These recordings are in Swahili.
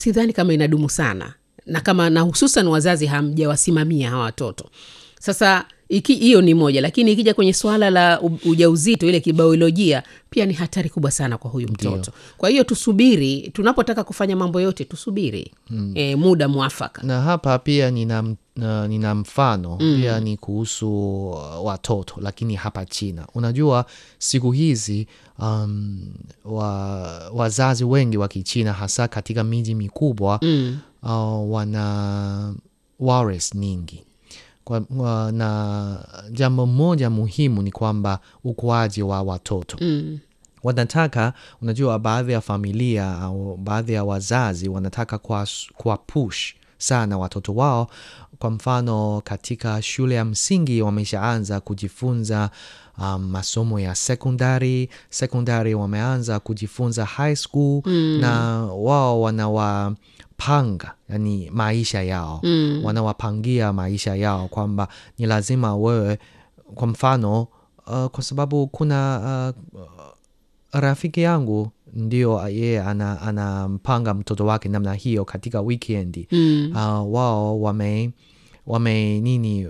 sidhani kama inadumu sana na kama na hususan wazazi hamjawasimamia hawa watoto sasa iki hiyo ni moja lakini ikija kwenye swala la u- ujauzito ile kibiolojia pia ni hatari kubwa sana kwa huyu mtoto kwa hiyo tusubiri tunapotaka kufanya mambo yote tusubiri mm. e, muda mwafaka na hapa pia nina, m- na- nina mfano mm. pia ni kuhusu uh, watoto lakini hapa china unajua siku hizi um, wa, wazazi wengi wa kichina hasa katika miji mikubwa mm. uh, wana waris nyingi kwa, wa, na jambo moja muhimu ni kwamba ukuaji wa watoto mm. wanataka unajua baadhi ya familia au baadhi ya wazazi wanataka kwa, kwa push sana watoto wao kwa mfano katika shule ya msingi wameshaanza kujifunza um, masomo ya sekondari sekondari wameanza kujifunza high school mm. na wao wanawapanga yani maisha yao mm. wanawapangia maisha yao kwamba ni lazima wewe kwa mfano uh, kwa sababu kuna uh, rafiki yangu ndio yeye ana- anampanga mtoto wake namna hiyo katika wikendi mm. uh, wao wame wame nini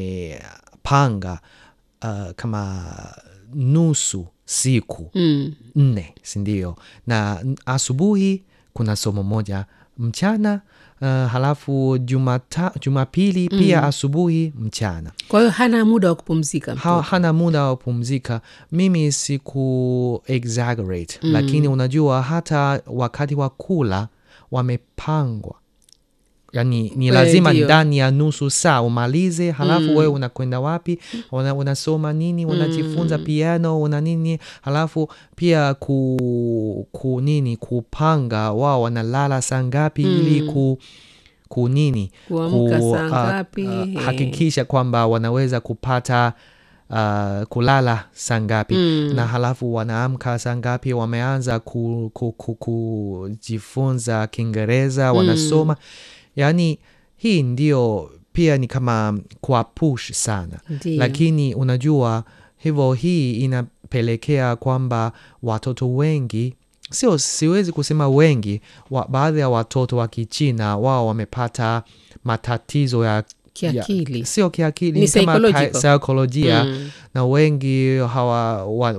wamepanga uh, kama nusu siku Mm. nne sindio na n- asubuhi kuna somo moja mchana uh, halafu jumata, jumapili pia asubuhi mchana kwa hiyo hana muda wa kupumzika ha, mtoto. hana muda wa kupumzika mimi siku exaggerate mm. lakini unajua hata wakati wa kula wamepangwa yani ni Eh, lazima ndio. ndani ya nusu saa umalize halafu mm. wewe unakwenda wapi una, unasoma nini unajifunza piano una nini halafu pia ku, ku nini kupanga wao wanalala saa ngapi ili ku ku nini Kuamka saa ah, ngapi, ah, eh. hakikisha kwamba wanaweza kupata uh, kulala saa ngapi mm. na halafu wanaamka saa ngapi wameanza kujifunza ku, ku, kujifunza kiingereza wanasoma yaani hii ndio pia ni kama kwa push sana Ndio. lakini unajua hivyo hii inapelekea kwamba watoto wengi sio siwezi kusema wengi wa, baadhi ya watoto wa kichina wao wamepata matatizo ya Kiakili. ya, sio kiakili Ni ni kama psychological. ka- saikolojia Mm. na wengi hawa wa,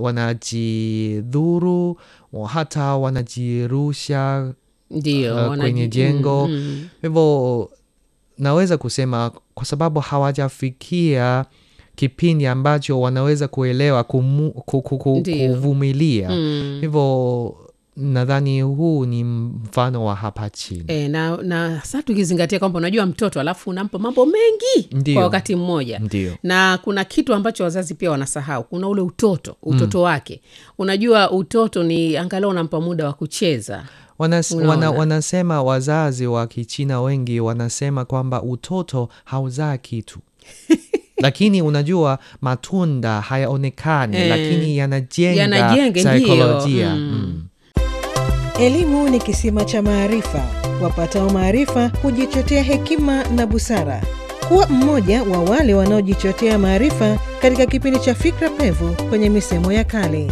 wanajidhuru wa- hata wanajirusha ndio uh, wanaji- kwenye jengo mm, mm. hivyo naweza kusema kwa sababu hawajafikia kipindi ambacho wanaweza kuelewa kumu, ku, ku, ku, Ndio. kuvumilia Mm. hivyo nadhani huu ni mfano wa hapa chini E, na, na saa tukizingatia kwamba unajua mtoto alafu unampa mambo mengi Ndio. kwa wakati mmoja Ndio. na kuna kitu ambacho wazazi pia wanasahau kuna ule utoto utoto wake unajua utoto ni angalau unampa muda wa kucheza Wanas, Unaona. wana, wanasema wazazi wa kichina wengi wanasema kwamba utoto hauzaa kitu lakini unajua matunda hayaonekani Eh, lakini yanajenga yanajenga, ndio. saikolojia Mm. mm. Elimu ni kisima cha maarifa. Wapatao maarifa hujichotea hekima na busara. Kuwa mmoja wa wale wanaojichotea maarifa katika kipindi cha Fikra Pevu kwenye misemo ya kale.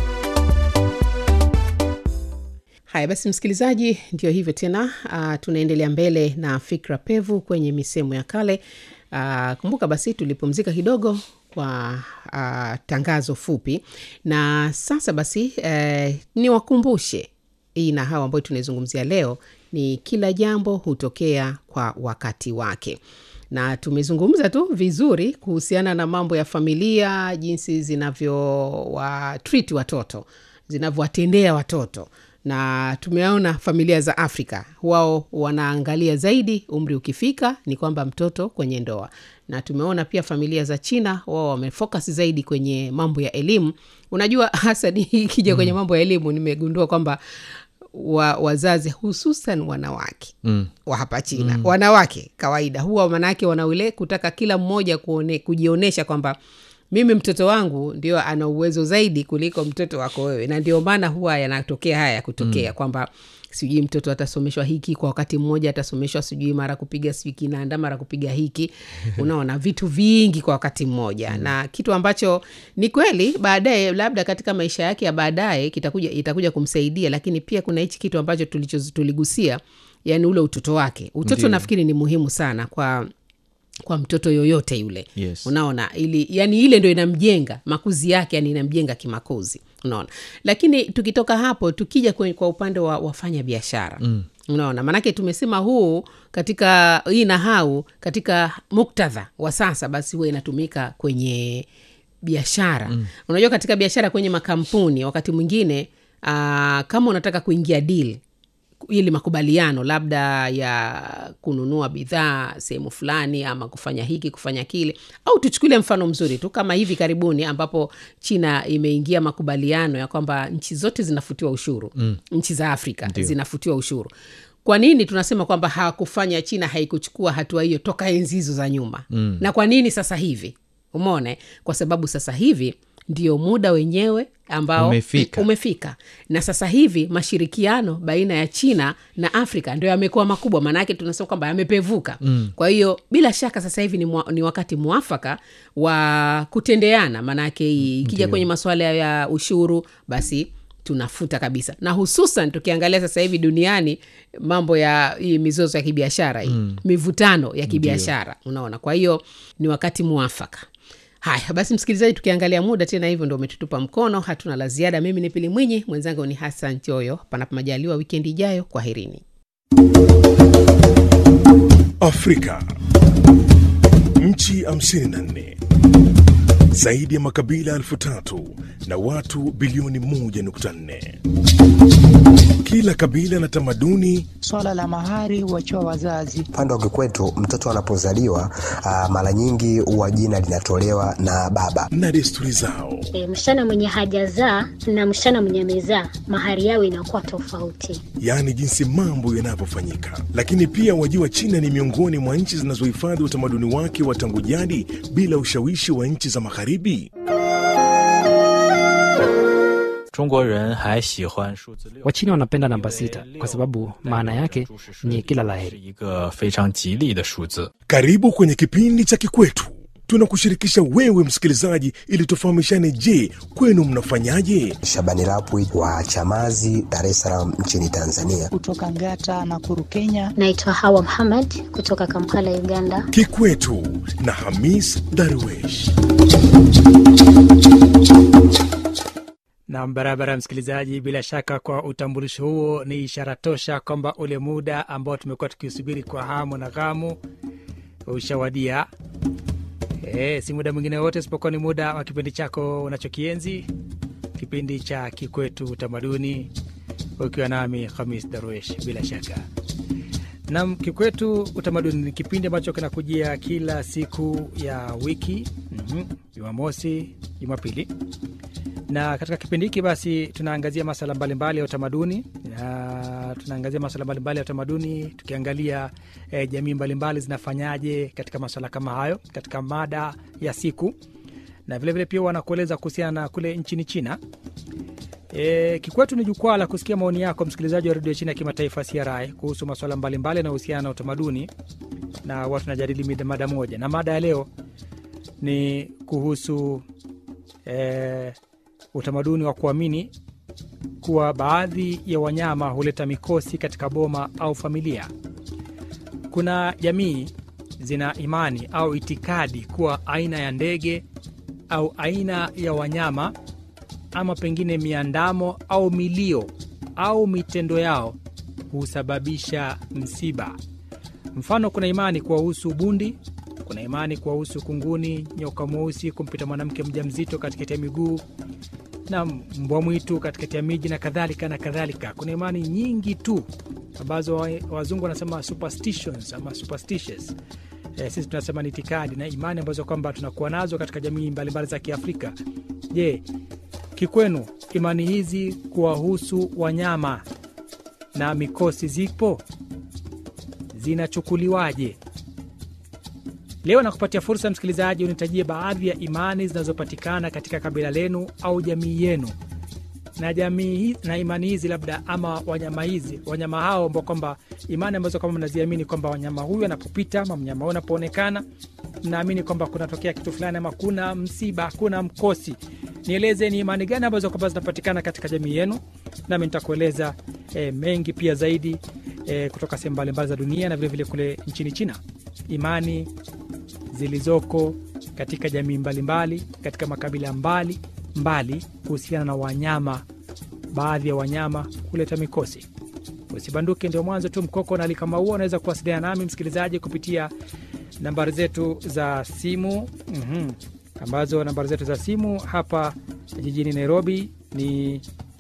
haya basi msikilizaji ndio hivyo tena uh, tunaendelea mbele na fikra pevu kwenye misemo ya kale uh, kumbuka basi tulipumzika kidogo kwa uh, tangazo fupi na sasa basi uh, niwakumbushe hii na hawa ambayo tunaizungumzia leo ni kila jambo hutokea kwa wakati wake na tumezungumza tu vizuri kuhusiana na mambo ya familia jinsi zinavyowatreat watoto zinavyowatendea watoto na tumeona familia za afrika wao wanaangalia zaidi umri ukifika ni kwamba mtoto kwenye ndoa na tumeona pia familia za china wao wamefocus zaidi kwenye mambo ya elimu unajua hasa ni ikija kwenye mambo ya elimu nimegundua kwamba wa, wazazi hususan wanawake mm. wa hapa china mm. wanawake kawaida huwa manaake wanaule kutaka kila mmoja kuone, kujionyesha kwamba mimi mtoto wangu ndio ana uwezo zaidi kuliko mtoto wako wewe na ndio maana huwa yanatokea haya ya kutokea mm. kwamba sijui mtoto atasomeshwa hiki kwa wakati mmoja atasomeshwa sijui mara kupiga sijui kinanda mara kupiga hiki unaona vitu vingi kwa wakati mmoja mm. na kitu ambacho ni kweli baadaye labda katika maisha yake ya baadaye kitakuja itakuja kumsaidia lakini pia kuna hichi kitu ambacho tulicho tuligusia yani ule utoto wake utoto Ndiyo. nafikiri ni muhimu sana kwa kwa mtoto yoyote yule Yes. unaona ili yani ile ndo inamjenga makuzi yake yani inamjenga kimakuzi unaona lakini tukitoka hapo tukija kwenye, kwa upande wa wafanya biashara mm. unaona maanake tumesema huu katika hii nahau katika muktadha wa sasa basi huwa inatumika kwenye biashara mm. unajua katika biashara kwenye makampuni wakati mwingine uh, kama unataka kuingia deal ili makubaliano labda ya kununua bidhaa sehemu fulani ama kufanya hiki kufanya kile au tuchukulie mfano mzuri tu kama hivi karibuni ambapo china imeingia makubaliano ya kwamba nchi zote zinafutiwa ushuru mm. nchi za afrika Ndio. zinafutiwa ushuru kwa nini tunasema kwamba hawakufanya china haikuchukua hatua hiyo toka enzi hizo za nyuma mm. na kwa nini sasa hivi umeona eh? kwa sababu sasa hivi ndio muda wenyewe ambao Umefika. umefika na sasa hivi mashirikiano baina ya china na afrika ndio yamekuwa makubwa maanaake tunasema kwamba yamepevuka mm. kwa hiyo bila shaka sasa hivi ni, mwa, ni wakati mwafaka wa kutendeana maanaake ikija kwenye masuala ya ushuru basi tunafuta kabisa na hususan tukiangalia sasa hivi duniani mambo ya hii mizozo ya kibiashara hii mm. mivutano ya kibiashara unaona kwa hiyo ni wakati mwafaka haya basi msikilizaji tukiangalia muda tena hivyo ndo umetutupa mkono hatuna la ziada mimi ni pili mwinyi mwenzangu ni hasan choyo panapo majaliwa wikendi ijayo kwaherini Afrika. Nchi 54 zaidi ya makabila elfu tatu na watu bilioni 1.4. Kila kabila na tamaduni Swala la mahari huachiwa wazazi. Upande wa kikwetu mtoto anapozaliwa ah, mara nyingi huwa jina linatolewa na baba. na desturi zao. E, msichana mwenye hajazaa na msichana mwenye amezaa mahari yao inakuwa tofauti. yaani jinsi mambo yanavyofanyika. Lakini pia wajua, China ni miongoni mwa nchi zinazohifadhi utamaduni wake wa tangu jadi bila ushawishi wa nchi za Magharibi. 中国人还喜欢数字六。 Wachina wanapenda namba sita kwa sababu maana yake ni kila 是 laheri. 一个非常吉利的数字。 Karibu kwenye kipindi cha Kikwetu. Tunakushirikisha wewe msikilizaji, ili tufahamishane. Je, kwenu mnafanyaje? Shabani Rapwi wa Chamazi, Dar es Salaam nchini Tanzania. Kutoka Ngata na Kuru, Kenya. Naitwa Hawa Muhammad kutoka Kampala, Uganda. Kikwetu na Hamis Darwesh. Na barabara, msikilizaji, bila shaka kwa utambulisho huo ni ishara tosha kwamba ule muda ambao tumekuwa tukiusubiri kwa hamu na ghamu ushawadia. E, si muda mwingine wote isipokuwa ni muda wa kipindi chako unachokienzi, kipindi cha Kikwetu Utamaduni, ukiwa nami Hamis Darwesh. Bila shaka nam Kikwetu Utamaduni ni kipindi ambacho kinakujia kila siku ya wiki, mhm, Jumamosi, Jumapili na katika kipindi hiki basi tunaangazia masala mbalimbali ya utamaduni na tunaangazia masala mbalimbali ya utamaduni tukiangalia eh, jamii mbalimbali zinafanyaje katika maswala kama hayo katika mada ya siku na vilevile vile pia wanakueleza kuhusiana na kule nchini china E, kikwetu ni jukwaa la kusikia maoni yako msikilizaji wa redio China ya kimataifa CRI kuhusu masuala mbalimbali yanayohusiana na utamaduni na watu tunajadili mida- mada moja, na mada ya leo ni kuhusu e, utamaduni wa kuamini kuwa baadhi ya wanyama huleta mikosi katika boma au familia. Kuna jamii zina imani au itikadi kuwa aina ya ndege au aina ya wanyama ama pengine miandamo au milio au mitendo yao husababisha msiba. Mfano, kuna imani kuwahusu bundi, kuna imani kuwahusu kunguni, nyoka mweusi kumpita mwanamke mjamzito katikati ya miguu na mbwa mwitu katikati ya miji na kadhalika na kadhalika. Kuna imani nyingi tu ambazo wa- wazungu wanasema superstitions ama superstitious. E, sisi tunasema ni itikadi na imani ambazo kwamba tunakuwa nazo katika jamii mbalimbali za Kiafrika. Je, kikwenu imani hizi kuwahusu wanyama na mikosi zipo zinachukuliwaje? Leo nakupatia fursa msikilizaji, unitajie baadhi ya imani zinazopatikana katika kabila lenu au jamii yenu, na jamii hi- na imani hizi labda ama wanyama hizi wanyama hao ambao kwamba imani ambazo kwamba mnaziamini kwamba wanyama huyu anapopita ama mnyama huyu anapoonekana mnaamini kwamba kunatokea kitu fulani ama kuna msiba, kuna mkosi. Nieleze ni imani gani ambazo kwamba zinapatikana katika jamii yenu, nami nitakueleza e, mengi pia zaidi e, kutoka sehemu mbalimbali za dunia na vilevile kule nchini China, imani zilizoko katika jamii mbalimbali katika makabila mbali mbali kuhusiana na wanyama, baadhi ya wanyama kuleta mikosi. Usibanduke, ndio mwanzo tu. Mkoko na alikama huo, unaweza kuwasiliana nami msikilizaji kupitia nambari zetu za simu mm-hmm. ambazo nambari zetu za simu hapa jijini Nairobi ni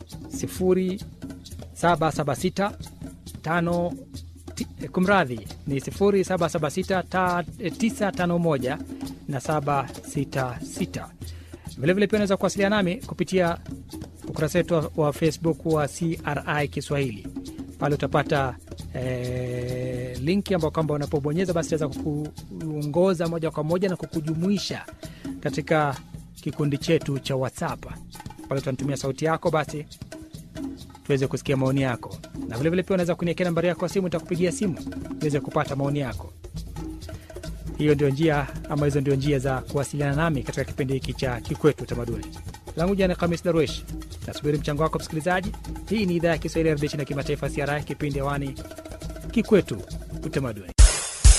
0776 tano ti- eh, kumradhi ni 0776 ta- eh, 951 na 766. Vilevile pia unaweza kuwasiliana nami kupitia ukurasa wetu wa- wa Facebook wa CRI Kiswahili. Pale utapata eh, linki ambao kwamba unapobonyeza basi itaweza kukuongoza moja kwa moja na kukujumuisha katika kikundi chetu cha WhatsApp. Pale utanitumia sauti yako basi tuweze kusikia maoni yako, na vilevile pia unaweza kuniekea nambari yako ya simu, nitakupigia simu niweze kupata maoni yako. Hiyo ndio njia ama hizo ndio njia za kuwasiliana nami katika kipindi hiki cha Kikwetu Utamaduni. Langu jina ni Khamis Darwesh, nasubiri mchango wako msikilizaji. Hii ni idhaa ya Kiswahili ya redio na kimataifa CRI, kipindi hewani Kikwetu Utamaduni.